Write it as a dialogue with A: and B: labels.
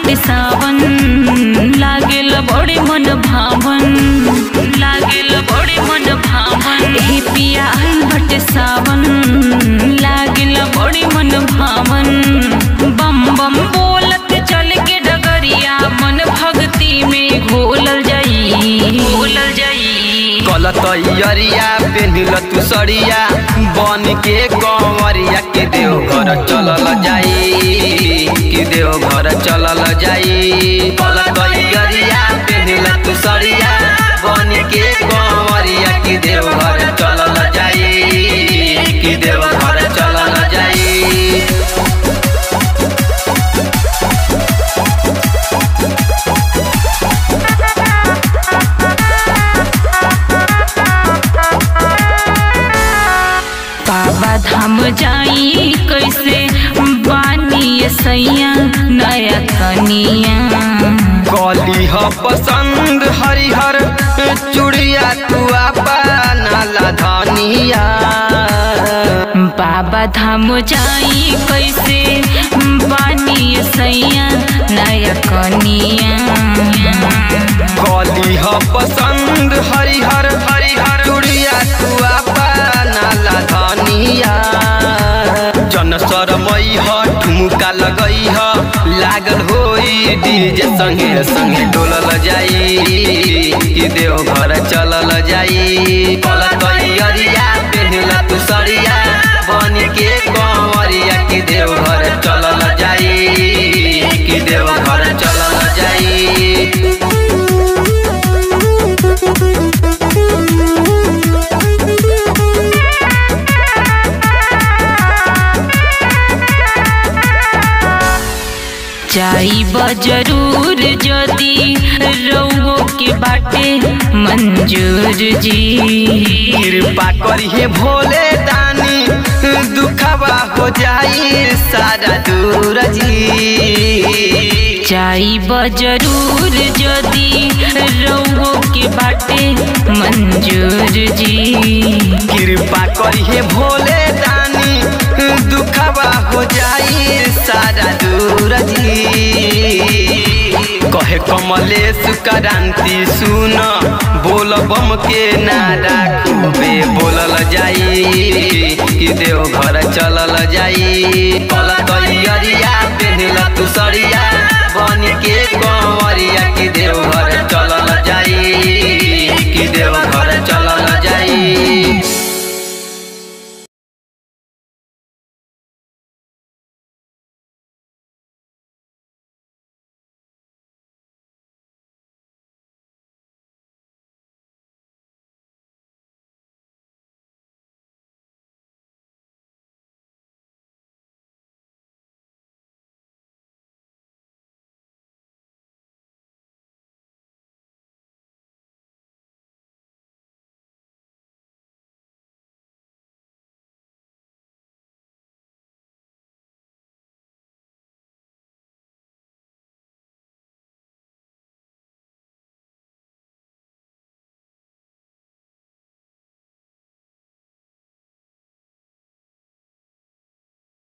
A: बटे सावन लागेल बड़े मन भावन लागेल बड़े मन भावन हे पिया आइल बटे सावन लागेल बड़े मन भावन बम बम बोलत चल के डगरिया मन भक्ति में घोलल जाई घोलल जाई
B: गलत अरिया पेनिल तू सड़िया बन के कंवरिया के देव घर चलल जाई कि देव घर चलल जाई गलत अरिया पेनिल तू सड़िया बन के कंवरिया के देव घर चलल जाई कि देव घर चलल जाई
A: बाबा धाम जाई कैसे बानी सैया नया कनिया
B: कली ह पसंद हरिहर चूड़िया तू नाला धनिया
A: बाबा धाम जाई कैसे बानी सैया नया कनिया
B: कली ह पसंद हरिहर हरिहर चूड़िया तू नाला धनिया जन सरमई ह ठुमुका लगई ह लागल होई डीजे संगे संगे डोलल जाई कि देव घर चलल जाई कलत अरिया पेहनल तू सरिया बन के कंवरिया कि देव घर चलल जाई कि देव घर चलल जाई
A: जाई जरूर जदी रउओ के बाटे मंजूर जी
B: कृपा करिए भोले दानी दुखबा हो जाई सारा दूर जी
A: जाई जरूर जदी रउओ के बाटे मंजूर जी
B: कृपा करिए भोले दानी दुखबा हो जाई सारा दूर जी कहे कमलेश क्रांति सुन बोल बम के नारा खूबे बोलल जाई कि देव घर चलल जाई